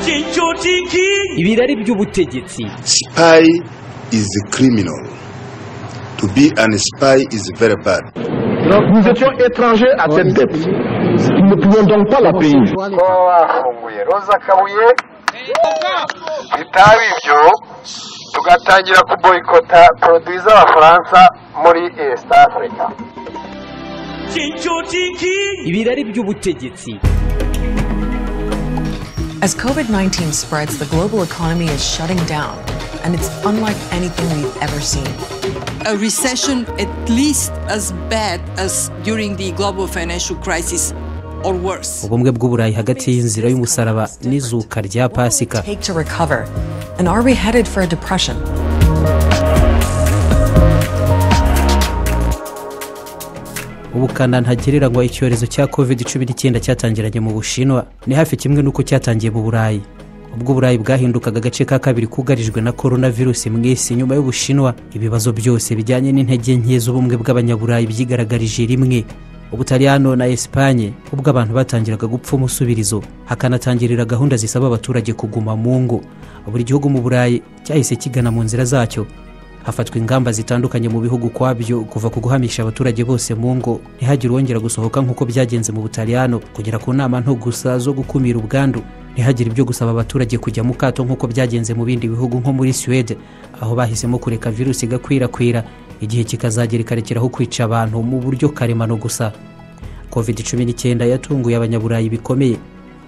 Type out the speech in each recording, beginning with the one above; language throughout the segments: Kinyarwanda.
Chencho tiki. ibirari by'ubutegetsi Spy is a criminal. To be an spy is very bad. Nous étions étrangers à cette dette. Nous ne pouvions donc pas la payer. kuba bafunguye roza kabuye bitaba ibyo tugatangira kuboyikota poroduwi z'abafaransa muri east africa Chencho tiki. ibirari by'ubutegetsi As COVID 19 spreads, the global economy is shutting down, and it's unlike anything we've ever seen. a recession at least as bad as during the global financial crisis or worse. ubumwe bw'uburayi hagati y'inzira y'umusaraba n'izuka rya pasika Take to recover. And are we headed for a depression? ubukana ntagereranywa icyorezo cya covid cumi n'icyenda cyatangiranye mu bushinwa ni hafi kimwe n'uko cyatangiye mu burayi ubwo uburayi bwahindukaga agace ka kabiri kugarijwe na korona virusi mu isi nyuma y'ubushinwa ibibazo byose bijyanye n'intege nke z'ubumwe bw'abanyaburayi byigaragarije rimwe ubutaliyano na esipanye ubwo abantu batangiraga gupfa umusubirizo hakanatangirira gahunda zisaba abaturage kuguma mu ngo buri gihugu mu burayi cyahise kigana mu nzira zacyo hafatwa ingamba zitandukanye mu bihugu kwabyo kuva ku guhamisha abaturage bose mu ngo ntihagire uwongera gusohoka nk'uko byagenze mu butaliyano kugera ku nama nto gusa zo gukumira ubwandu ntihagire ibyo gusaba abaturage kujya mu kato nk'uko byagenze mu bindi bihugu nko muri suwede aho bahisemo kureka virusi igakwirakwira igihe kikazagera ikarekeraho kwica abantu mu buryo karemano gusa covid cumi n'icyenda yatunguye abanyaburayi bikomeye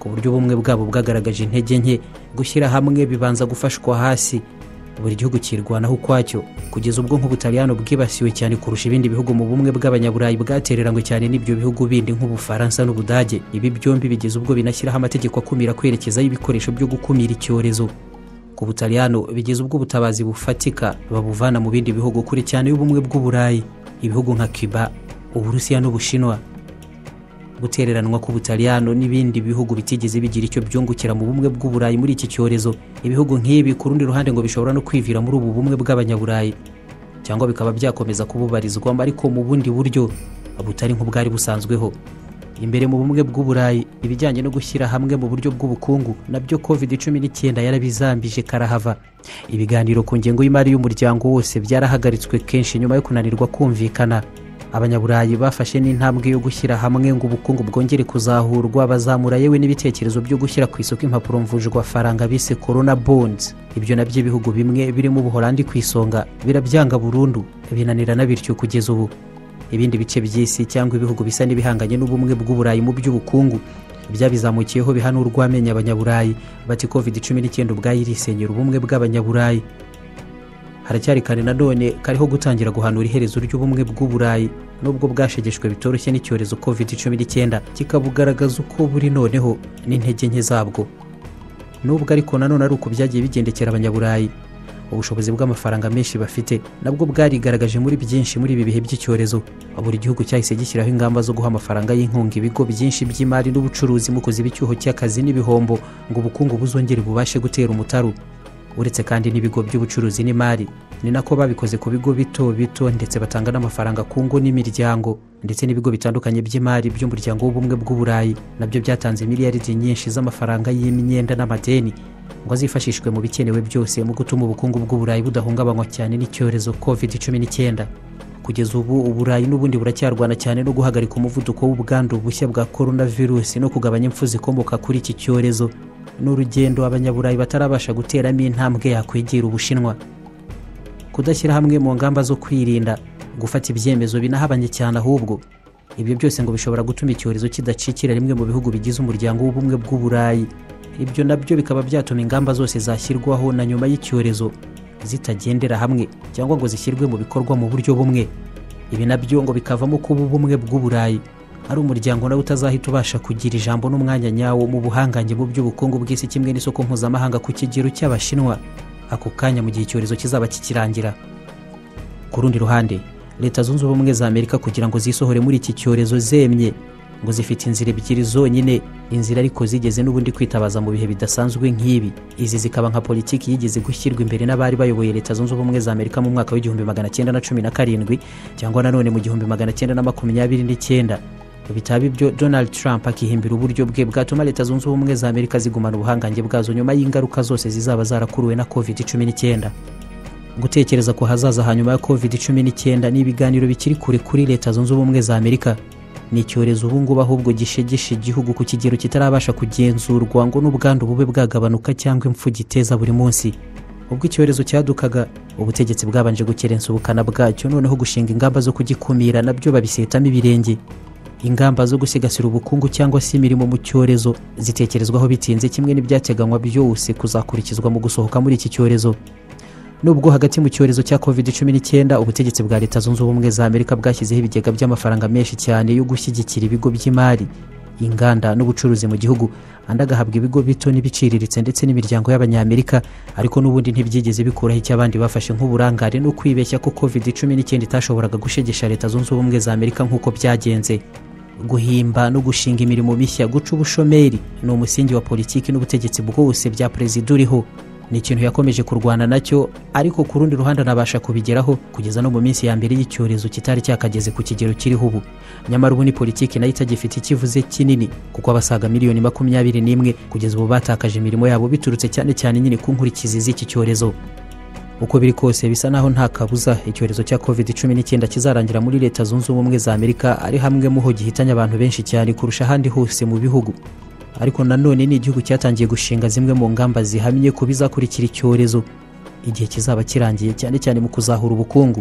ku buryo ubumwe bwabo bwagaragaje intege nke gushyira hamwe bibanza gufashwa hasi buri gihugu kirwanaho ukwacyo kugeza ubwo nk'ubutaliyano bwibasiwe cyane kurusha ibindi bihugu mu bumwe bw'abanyaburayi bwatereranywe cyane n'ibyo bihugu bindi nk'ubufaransa n'ubudage ibi byombi bigeze ubwo binashyiraho amategeko akumira kwerekezaho ibikoresho byo gukumira icyorezo ku butaliyano bigeze ubwo ubutabazi bufatika babuvana mu bindi bihugu kure cyane y'ubumwe bw'uburayi ibihugu nka cuba uburusiya n'ubushinwa gutereranwa k'ubutaliyano n'ibindi bihugu bitigeze bigira icyo byungukira mu bumwe bw'uburayi muri iki cyorezo ibihugu nk'ibi ku rundi ruhande ngo bishobora no kwivira muri ubu bumwe bw'abanyaburayi cyangwa bikaba byakomeza kububarizwamo ariko mu bundi buryo butari nk'ubwari busanzweho imbere mu bumwe bw'uburayi ibijyanye no gushyira hamwe mu buryo bw'ubukungu nabyo covid cumi n'icyenda yarabizambije karahava ibiganiro ku ngengo y'imari y'umuryango wose byarahagaritswe kenshi nyuma yo kunanirwa kumvikana abanyaburayi bafashe n'intambwe yo gushyira hamwe ngo ubukungu bwongere kuzahurwa bazamura yewe n'ibitekerezo byo gushyira ku isoko impapuro mvunjwafaranga bise corona bonds ibyo nabyo ibihugu bimwe birimo ubuholandi ku isonga birabyanga burundu binanirana bityo kugeza ubu ibindi bice by'isi cyangwa ibihugu bisa n'ibihanganye n'ubumwe bw'uburayi mu by'ubukungu byabizamukiyeho biha n'urwamenye abanyaburayi bati covid cumi n'icyenda ubwayo irisenyera ubumwe bw'abanyaburayi haracyari kare nanone kariho gutangira guhanura iherezo ry'ubumwe bw'uburayi nubwo bwashegeshwe bitoroshye n'icyorezo covid cumi n'icyenda kikabugaragaza uko buri noneho n'intege nke zabwo nubwo ariko nanone ari uko byagiye bigendekera abanyaburayi ubushobozi bw'amafaranga menshi bafite nabwo bwarigaragaje muri byinshi muri ibi bihe by'icyorezo buri gihugu cyahise gishyiraho ingamba zo guha amafaranga y'inkunga ibigo byinshi by'imari n'ubucuruzi mu kuziba icyuho cy'akazi n'ibihombo ngo ubukungu buzongere bubashe gutera umutaru uretse kandi n'ibigo by'ubucuruzi n'imari ni nako babikoze ku bigo bito bito ndetse batanga n'amafaranga ku ngo n'imiryango ndetse n'ibigo bitandukanye by'imari by'umuryango w'ubumwe bw'uburayi nabyo byatanze miliyaridi nyinshi z'amafaranga y'imyenda n'amadeni ngo azifashishwe mu bikenewe byose mu gutuma ubukungu bw'uburayi budahungabanywa cyane n'icyorezo covid cumi n'icyenda kugeza ubu uburayi n'ubundi buracyarwana cyane no guhagarika umuvuduko w'ubwandu bushya bwa korona virusi no kugabanya impfu zikomoka kuri iki cyorezo ni urugendo abanyaburayi batarabasha guteramo intambwe yakwegera ubushinwa kudashyira hamwe mu ngamba zo kwirinda gufata ibyemezo binahabanye cyane ahubwo ibyo byose ngo bishobora gutuma icyorezo kidacikira rimwe mu bihugu bigize umuryango w'ubumwe bw'uburayi ibyo nabyo bikaba byatuma ingamba zose zashyirwaho na nyuma y'icyorezo zitagendera hamwe cyangwa ngo zishyirwe mu bikorwa mu buryo bumwe ibi nabyo ngo bikavamo kuba ubumwe bw'uburayi ari umuryango nawe utazahita ubasha kugira ijambo n'umwanya nyawo mu buhangange mu by'ubukungu bw'isi kimwe n'isoko mpuzamahanga ku kigero cy'abashinwa ako kanya mu gihe icyorezo kizaba kikirangira ku rundi ruhande leta zunze ubumwe za amerika kugira ngo zisohore muri iki cyorezo zemye ngo zifite inzira ebyiri zonyine inzira ariko zigeze n'ubundi kwitabaza mu bihe bidasanzwe nk'ibi izi zikaba nka politiki yigeze gushyirwa imbere n'abari bayoboye leta zunze ubumwe za amerika mu mwaka w'igihumbi magana cyenda na cumi na karindwi cyangwa nanone mu gihumbi magana cyenda na makumyabiri n'icyenda bitaba ibyo donald trump akihimbira uburyo bwe bwatuma leta zunze ubumwe za amerika zigumana ubuhangange bwazo nyuma y'ingaruka zose zizaba zarakuruwe na covid 19 gutekereza ku hazaza hanyuma ya covid 19 ni ibiganiro bikiri kure kuri leta zunze ubumwe za amerika ni icyorezo ubungubu ahubwo gishegesha igihugu ku kigero kitarabasha kugenzurwa ngo n'ubwandu bube bwagabanuka cyangwa impfu giteza buri munsi ubwo icyorezo cyadukaga ubutegetsi bwabanje gukerensa ubukana bwacyo noneho gushinga ingamba zo kugikumira nabyo babisetamo ibirenge ingamba zo gusigasira ubukungu cyangwa se imirimo mu cyorezo zitekerezwaho bitinze kimwe n'ibyateganywa byose kuzakurikizwa mu gusohoka muri iki cyorezo nubwo hagati mu cyorezo cya covid 19 ubutegetsi bwa leta zunze ubumwe za amerika bwashyizeho ibigega by'amafaranga menshi cyane yo gushyigikira ibigo by'imari inganda n'ubucuruzi mu gihugu andi agahabwa ibigo bito n'ibiciriritse ndetse n'imiryango y'abanyamerika ariko n'ubundi ntibyigeze bikuraho icyo abandi bafashe nk'uburangare no kwibeshya ko covid 19 itashoboraga gushegesha leta zunze ubumwe za amerika nk'uko byagenze guhimba no gushinga imirimo mishya guca ubushomeri ni umusingi wa politiki n'ubutegetsi bwose bya perezida uriho ni ikintu yakomeje kurwana nacyo ariko ku rundi ruhande anabasha kubigeraho kugeza no mu minsi ya mbere y'icyorezo kitari cyakageze ku kigero kiriho ubu nyamara ubu ni politiki nayo itagifite ikivuze kinini kuko abasaga miliyoni makumyabiri n'imwe kugeza ubu batakaje imirimo yabo biturutse cyane cyane nyine ku nkurikizi z'iki cyorezo uko biri kose bisa naho nta kabuza icyorezo cya covid 19 kizarangira muri leta zunze ubumwe za amerika ari hamwe mu ho gihitanye abantu benshi cyane kurusha ahandi hose mu bihugu ariko nanone ni igihugu cyatangiye gushinga zimwe mu ngamba zihamye ku bizakurikira icyorezo igihe kizaba kirangiye cyane cyane mu kuzahura ubukungu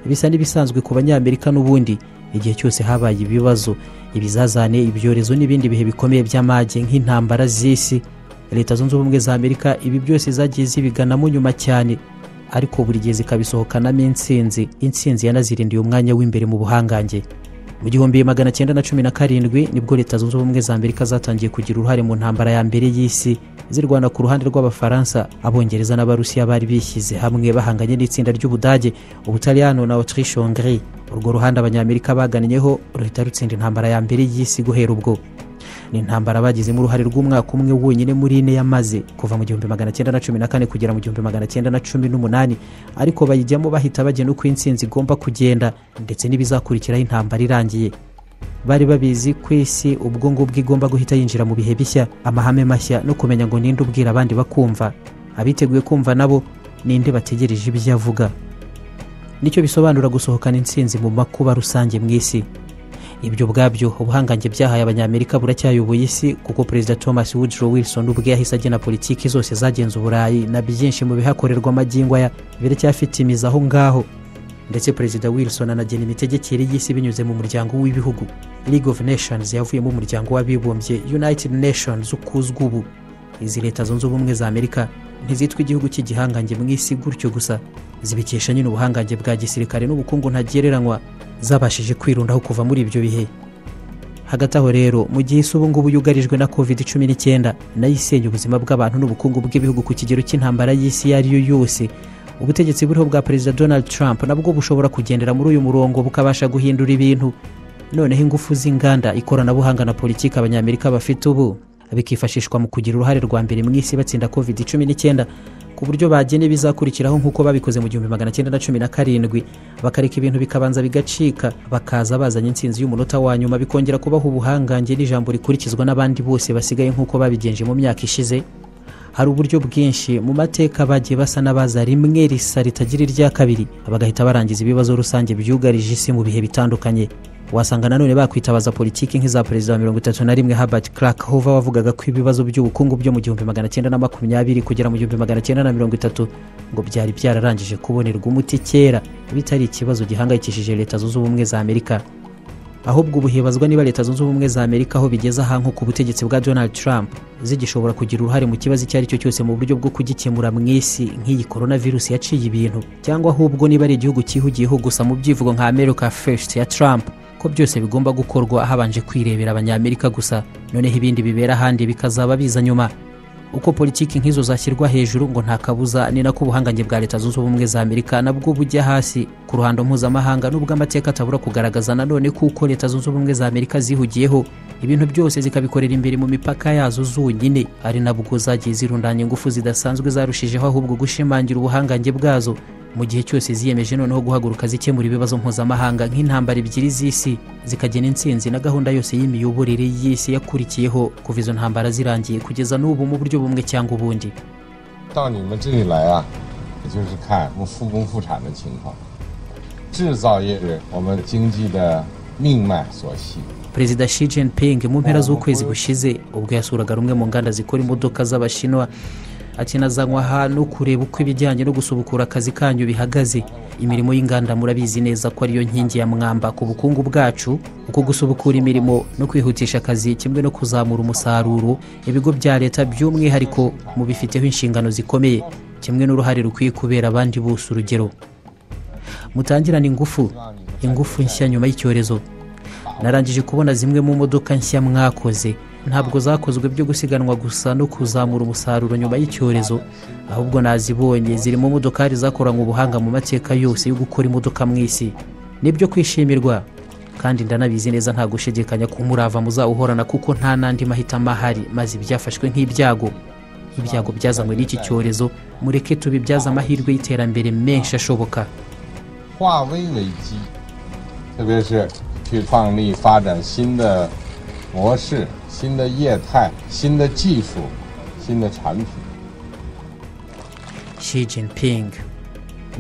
bisa n'ibisanzwe ku banyamerika n'ubundi igihe cyose habaye ibibazo ibizazane ibyorezo n'ibindi bihe bikomeye by'amage nk'intambara z'isi leta zunze ubumwe za amerika ibi byose zagiye zibiganamo nyuma cyane ariko buri gihe zikabisohokanamo intsinzi intsinzi yanazirindiye umwanya w'imbere mu buhangange mu gihumbi magana cyenda na cumi na karindwi nibwo leta zunze ubumwe za amerika zatangiye kugira uruhare mu ntambara ya mbere y'isi zirwana ku ruhande rw'abafaransa abongereza n'abarusiya bari bishyize hamwe bahanganye n'itsinda ry'ubudage ubutaliyano na autriche hongrie urwo ruhande abanyamerika baganyeho ruhita rutsinda intambara ya mbere y'isi guhera ubwo ni intambara bagizemo uruhare rw'umwaka umwe wonyine muri ine yamaze kuva mu gihumbi magana cyenda na cumi na kane kugera mu gihumbi magana cyenda na cumi n'umunani ariko bayijyamo bahita bagena uko intsinzi igomba kugenda ndetse n'ibizakurikiraho intambara irangiye bari babizi ku isi ubwo ngubwo igomba guhita yinjira mu bihe bishya amahame mashya no kumenya ngo ninde ubwira abandi bakumva abiteguye kumva nabo ninde bategereje ibyo avuga nicyo bisobanura gusohokana intsinzi mu makuba rusange mu isi ibyo ubwabyo ubuhangange byahaye abanyamerika buracyayoboye isi kuko perezida thomas woodrow wilson ubwe yahise agena politiki zose zagenze uburayi na byinshi mu bihakorerwa magingo aya biracyafite imizi aho ngaho ndetse perezida wilson anagena imitegekere y'isi binyuze mu muryango w'ibihugu league of nations yavuyemo umuryango w'abibumbye united nations ukuzwa ubu izi leta zunze ubumwe za amerika ntizitwa igihugu cy'igihangange mu isi gutyo gusa zibikesha nyine ubuhangange bwa gisirikare n'ubukungu ntagereranywa zabashije kwirundaho kuva muri ibyo bihe hagati aho rero mu gihe isi ubu ngubu yugarijwe na covid 19 nayo isenya ubuzima bw'abantu n'ubukungu bw'ibihugu ku kigero cy'intambara y'isi iyo ari yo yose ubutegetsi buriho bwa perezida donald trump nabwo bushobora kugendera muri uyu murongo bukabasha guhindura ibintu noneho ingufu z'inganda ikoranabuhanga na politiki abanyamerika bafite ubu bikifashishwa mu kugira uruhare rwa mbere mu isi batsinda covid 19 ku buryo bagena ibizakurikiraho nk'uko babikoze mu gihumbi magana cyenda na cumi na karindwi bakareka ibintu bikabanza bigacika bakaza bazanye intsinzi y'umunota wa nyuma bikongera kubaha ubuhangange n'ijambo rikurikizwa n'abandi bose basigaye nk'uko babigenje mu myaka ishize hari uburyo bwinshi mu mateka bagiye basa n'abaza rimwe risa ritagira irya kabiri bagahita barangiza ibibazo rusange byugarije isi mu bihe bitandukanye wasanga nanone bakwitabaza politiki nk'iza perezida wa mirongo itatu na rimwe herbert clark hova wavugaga ko ibibazo by'ubukungu byo mu gihumbi magana cyenda na makumyabiri kugera mu gihumbi magana cyenda na mirongo itatu ngo byari byararangije kubonerwa umuti kera bitari ikibazo gihangayikishije leta zunze ubumwe za amerika ahubwo ubu hibazwa niba leta zunze ubumwe za amerika aho bigeze aha nko ku butegetsi bwa donald trump zigishobora kugira uruhare mu kibazo icyo ari cyo cyose mu buryo bwo kugikemura mu isi nk'iyi coronavirus yaciye ibintu cyangwa ahubwo niba ari igihugu cyihugiyeho gusa mu byivugo nka america first ya trump ko byose bigomba gukorwa habanje kwirebera abanyamerika gusa noneho ibindi bibera ahandi bikazaba biza nyuma uko politiki nk'izo zashyirwa hejuru ngo nta kabuza ni nako ubuhangange bwa leta zunze ubumwe za amerika nabwo bujya hasi ku ruhando mpuzamahanga nubwo amateka atabura kugaragaza nanone kuko leta zunze ubumwe za amerika zihugiyeho ibintu byose zikabikorera imbere mu mipaka yazo zonyine ari nabwo zagiye zirundanya ingufu zidasanzwe zarushijeho ahubwo gushimangira ubuhangange bwazo mu gihe cyose ziyemeje noneho guhaguruka zikemura ibibazo mpuzamahanga nk'intambara ebyiri z'isi zikagena intsinzi na gahunda yose y'imiyoborere y'isi yakurikiyeho kuva izo ntambara zirangiye kugeza n'ubu mu buryo bumwe cyangwa ubundi 到你们这里来啊，也就是看我们复工复产的情况。制造业是我们经济的命脉所系。 perezida Xi Jinping mu mpera z'ukwezi gushize ubwo yasuraga rumwe mu nganda zikora imodoka z'abashinwa akinazanywa ahantu kureba uko ibijyanye no gusubukura akazi kanyu bihagaze imirimo y'inganda murabizi neza ko ariyo nkingi ya mwamba ku bukungu bwacu kuko gusubukura imirimo no kwihutisha akazi kimwe no kuzamura umusaruro ibigo bya leta by'umwihariko mu bifiteho inshingano zikomeye kimwe n'uruhare rukwiye kubera abandi bose urugero mutangirane ingufu ingufu nshya nyuma y'icyorezo narangije kubona zimwe mu modoka nshya mwakoze ntabwo zakozwe byo gusiganwa gusa no kuzamura umusaruro nyuma y'icyorezo ahubwo nazibonye zirimo modokari zakoranywe ubuhanga mu mateka yose yo gukora imodoka mu isi nibyo kwishimirwa kandi ndanabizi neza nta gushidikanya ko umurava muzawuhorana kuko nta n'andi mahitamo ahari maze ibyafashwe nk'ibyago ibyago byazanywe n'iki cyorezo mureke tubibyaze amahirwe y'iterambere menshi ashoboka 化危为机，特别是去创立发展新的模式、新的业态、新的技术、新的产品。 Xi Jinping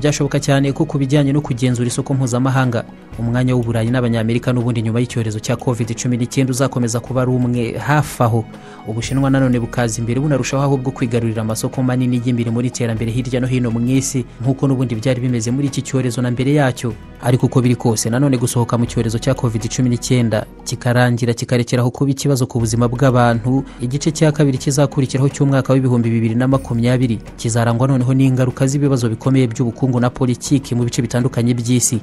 byashoboka cyane ko ku bijyanye no kugenzura isoko mpuzamahanga umwanya w'uburayi n'abanyamerika n'ubundi nyuma y'icyorezo cya covid 19 uzakomeza kuba ari umwe hafi aho ubushinwa nanone bukaza imbere bunarushaho ahubwo kwigarurira amasoko manini y'imiri muri iterambere hirya no hino mu isi nk'uko n'ubundi byari bimeze muri iki cyorezo na mbere yacyo ariko uko biri kose nanone gusohoka mu cyorezo cya covid 19 kikarangira kikarekeraho kuba ikibazo ku buzima bw'abantu igice cya kabiri kizakurikiraho cy'umwaka w'ibihumbi bibiri na makumyabiri kizarangwa noneho n'ingaruka z'ibibazo bikomeye by'ubukungu na politiki mu bice bitandukanye by'isi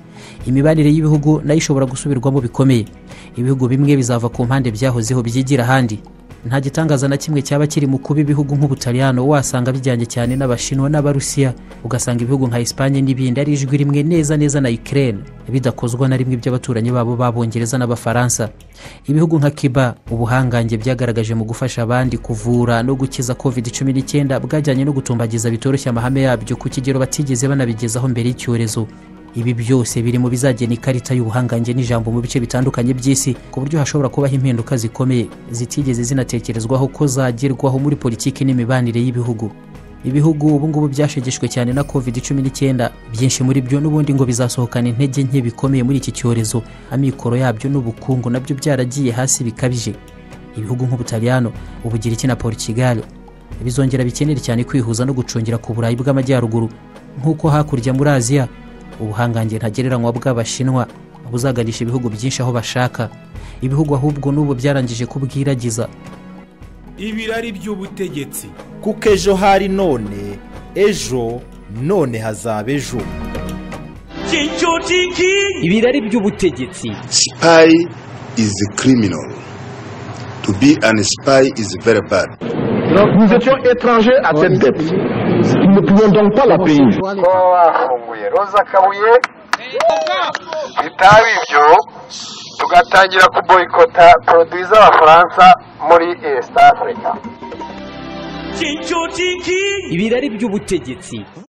imibanire y'ibihugu nayo ishobora gusubirwamo bikomeye ibihugu bimwe bizava ku mpande byahozeho byigira ahandi nta gitangaza na kimwe cyaba kiri mu kuba ibihugu nk'ubutaliyano wasanga bijyanye cyane n'abashinwa n'abarusiya ugasanga ibihugu nka esipanye n'ibindi ari ijwi rimwe neza neza na ukraine bidakozwa na rimwe by'abaturanyi babo b'abongereza n'abafaransa ibihugu nka kiba ubuhangange byagaragaje mu gufasha abandi kuvura no gukiza covid 19 bwajyanye no gutumbagiza bitoroshye amahame yabyo ku kigero batigeze banabigezaho mbere y'icyorezo ibi byose biri mu bizagena ikarita y'ubuhangange n'ijambo mu bice bitandukanye by'isi ku buryo hashobora kubaho impinduka zikomeye zitigeze zinatekerezwaho ko zagerwaho muri politiki n'imibanire y'ibihugu ibihugu ubu ngubu byashegeshwe cyane na covid 19 byinshi muri byo n'ubundi ngo bizasohokana intege nke bikomeye muri iki cyorezo amikoro yabyo n'ubukungu nabyo byaragiye hasi bikabije ibihugu nk'ubutaliyano ubugiriki na portugal bizongera bikenere cyane kwihuza no gucungira ku burayi bw'amajyaruguru nk'uko hakurya muri aziya ubuhangange ntagereranywa bw'abashinwa buzaganisha ibihugu byinshi aho bashaka ibihugu ahubwo n'ubu byarangije kubwiragiza ibirari by'ubutegetsi kuko ejo hari none ejo none hazaba ejo cy'icyo cy'ikinyi ibirari by'ubutegetsi Spy is a criminal. To be an spy is very bad. Nous étions étrangers à cette dette. Nous ne pouvions donc pas la payer. ko bafunguye roza kabuye bitaba ibyo tugatangira kuboyikota poroduwi z'abafaransa muri esita afurika cy'icyo cy'ikinyi ibirari by'ubutegetsi